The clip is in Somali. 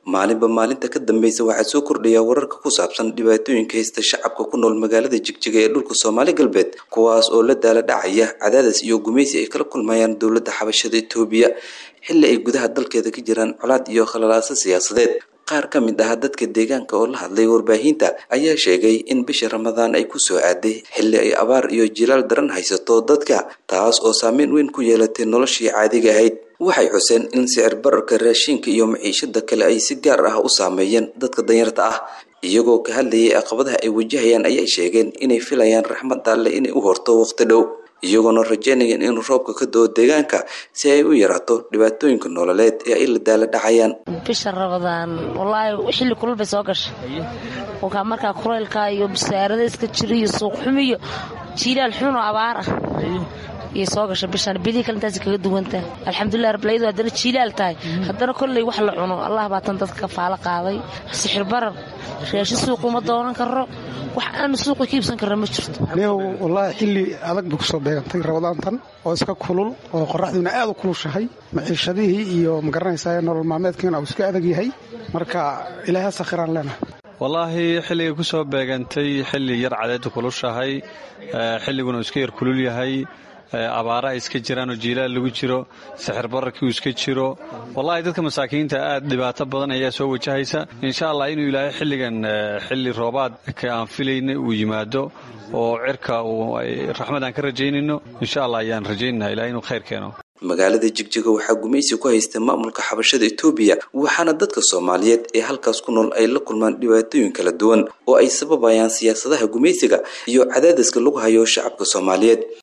maalinba maalinta ka dambeysa waxaa soo kordhaya wararka ku saabsan dhibaatooyinka haysta shacabka ku nool magaalada jigjiga ee dhulka soomaali galbeed kuwaas oo la daala dhacaya cadaadis iyo gumaysi ay kala kulmayaan dowladda xabashada etoobiya xilli ay gudaha dalkeeda ka jiraan colaad iyo khalalaaso siyaasadeed qaar ka mid ah dadka deegaanka oo la hadlay warbaahinta ayaa sheegay in bisha ramadaan ay kusoo aaday xilli ay abaar iyo jilaal daran haysato dadka taas oo saameyn weyn ku yeelatay noloshii caadiga ahayd waxay xuseen in sicir bararka raashinka iyo maciishada kale ay si gaar ah u saameeyeen dadka danyarta ah iyagoo ka hadlayay caqabadaha ay wajahayaan ayay sheegeen inay filayaan raxmad alle inay u horto waqti dhow iyagoona rajeynayeen inuu roobka ka doo deegaanka si ay u yaraato dhibaatooyinka nololeed ee ay la daala dhacayaan bisha rabadaan wallaahi xilli kulul bay soo gashay kolkaa markaa kulaylka iyo bisaarada iska jira iyo suuq xumi iyo jiilaal xun oo abaar ah iyay soo gashay bishaan bidii kale intaas kaga duwantahay alxamdulilah rablayadu haddana jiilaal tahay haddana kolley wax la cuno allah baa tan dadka kafaalo qaaday sixir barar raashin suuq uma doonan karo wax aanu suuqa ka iibsan karna ma jirto anigu wallaahi xilli adag bay kusoo beegantay rabadaantan oo iska kulul oo qoraxdiina aad u kulushahay maciishadihii iyo magaranaysaa nolol maalmeedkiina uu iska adag yahay marka ilaaha sakhiraan leenahay wallaahi xilligay ku soo beegantay xilli yar cadeedda kulushahay xilliguna uu iska yar kulul yahay abaara ay iska jiraan oo jiilaal lagu jiro sixir bararkii uu iska jiro wallahi dadka masaakiinta aad dhibaato badan ayaa soo wajahaysa insha allah inuu ilaahay xilligan xilli roobaadka aan filayna uu yimaado oo cirka raxmad aan ka rajaynayno insha allah ayaan rajaynana ilahay inuu khayr keeno magaalada jigjiga waxaa gumaysi ku haysta maamulka xabashada etoobiya waxaana dadka soomaaliyeed ee halkaas ku nool ay la kulmaan dhibaatooyin kala duwan oo ay sababayaan siyaasadaha gumaysiga iyo cadaadiska lagu hayo shacabka soomaaliyeed